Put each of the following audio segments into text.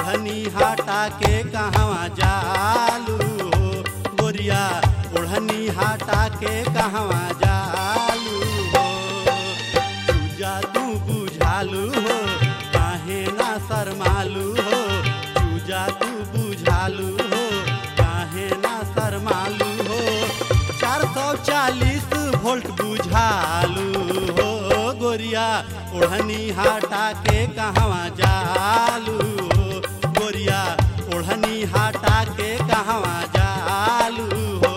ओढ़नी हटा के कहवा जालू हो गोरिया ओढ़नी हटा के कहवा जालू हो चूजा तू बुझालू हो काहे ना शरमालू हो चूजा तू बुझालू हो काहे ना शरमालू हो चार सौ चालीस वोल्ट बुझालू हो गोरिया ओढ़नी हटा के कहवा जालू हो गोरिया ओढ़नी हटा के कहवा जालू हो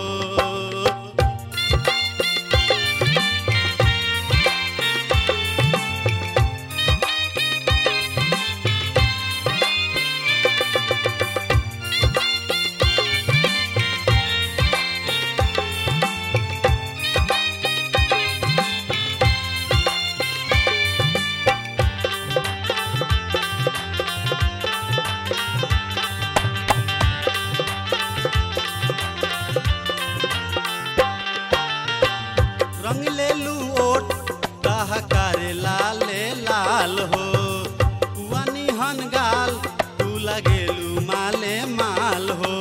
रंग ले लू ओट कह करे लाले लाल हो पुआनी हन गाल तू लगेलू माले माल हो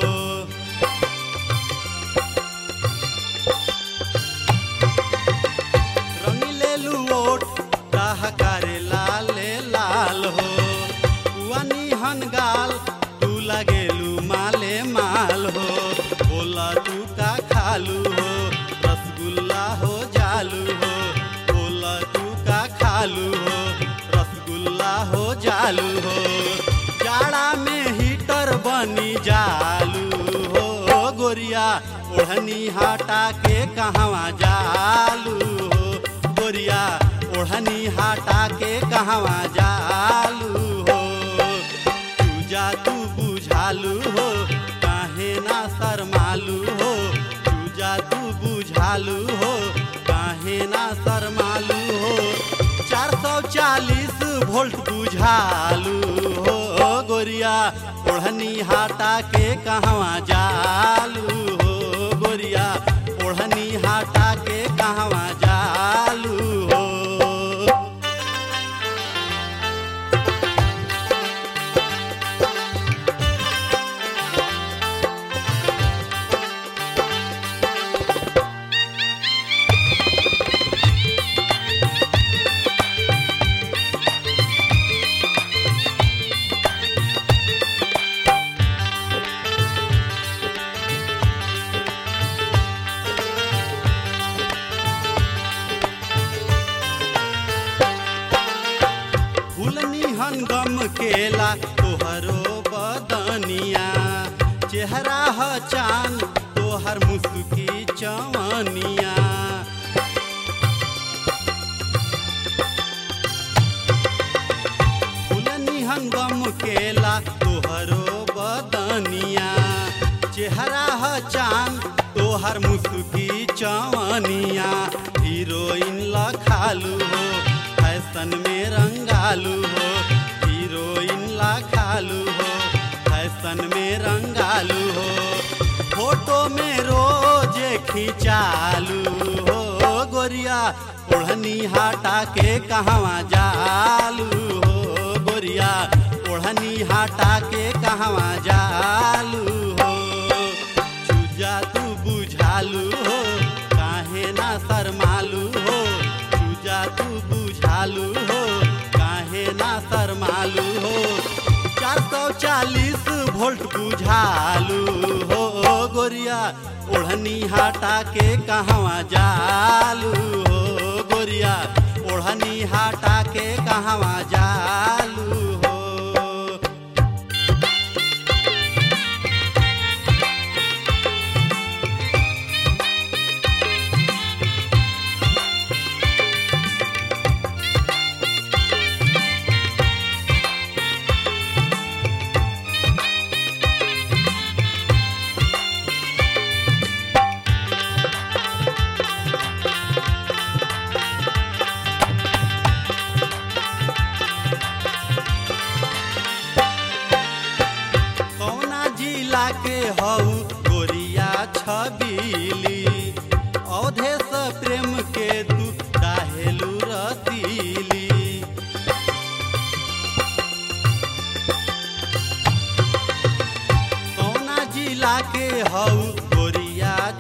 रंग ले लू ओट कह करे लाले लाल हो पुआनी हन गाल तू लगेलू माले माल हो बोला तू का खालू हो रसगुल्ला हो जालू हो बोला तू का खालू हो रसगुल्ला हो जालू हो जाड़ा में हीटर बनी जालू हो गोरिया ओढ़नी हटा के कहवा जालू हो गोरिया ओढ़नी हटा के कहवा जालू हो चूजा तू बुझालू हो काहे ना शरमालू हो चूजा तू बुझालू हो काहे ना शरमालू हो चार सौ चालीस वोल्ट बुझालू हो गोरिया ओढ़नी हटा के कहवा जालू हो गोरिया ओढ़नी हटा के कहवा जालू हो फूलनी हन केला तोहरो बदनिया चेहरा ह चान तोहर मुस्की चवनिया फूलनी हंगम केला तोहरो बदनिया चेहरा ह चान तोहर मुस्की चवनिया हीरोइन लखालू हो फैशन में रंगालू हो हीरोइन लखालू हो फैशन में रंगालू हो फोटो में रोज खिंचालू हो गोरिया ओढ़नी हटा के कहवा जालू हो गोरिया ओढ़नी हटा के कहवा जालू हो चूजा तू बुझालू हो काहे ना शरमालू हो चूजा तू बुझालू हो काहे ना शरमालू हो चार सौ चालीस वोल्ट बुझालू हो गोरिया ओढ़नी हटा के कहवा जालू हो गोरिया ओढ़नी हटा के कहवा जालू हो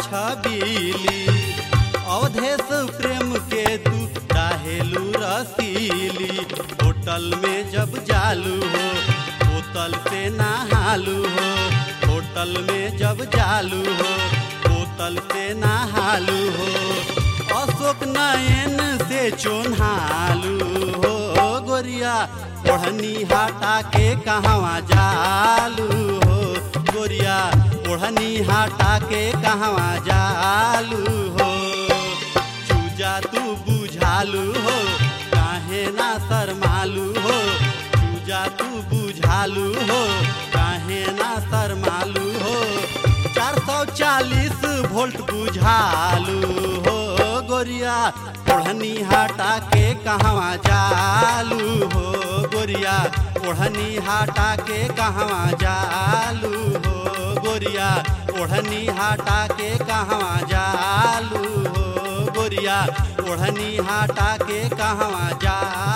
छबीली अवधेश प्रेम के तू चाहेलू रसीली होटल में जब जालू हो बोतल से नहालू हो होटल में जब जालू हो बोतल से नहालू हो अशोक नयन से चोन्हालू हो गोरिया ओढ़नी हटा के कहवा जालू हो गोरिया ओढ़नी हटा के कहवा जालू हो चूजा तू बुझालू हो काहे ना शरमालू हो चूजा तू बुझालू हो काहे ना शरमालू हो चार सौ चालीस वोल्ट बुझालू हो गोरिया ओढ़नी हटा के कहवा जालू हो गोरिया ओढ़नी हटा के कहवा जालू हो गोरिया ओढ़नी हटा के कहवा जालू हो गोरिया ओढ़नी हटा के कहवा जा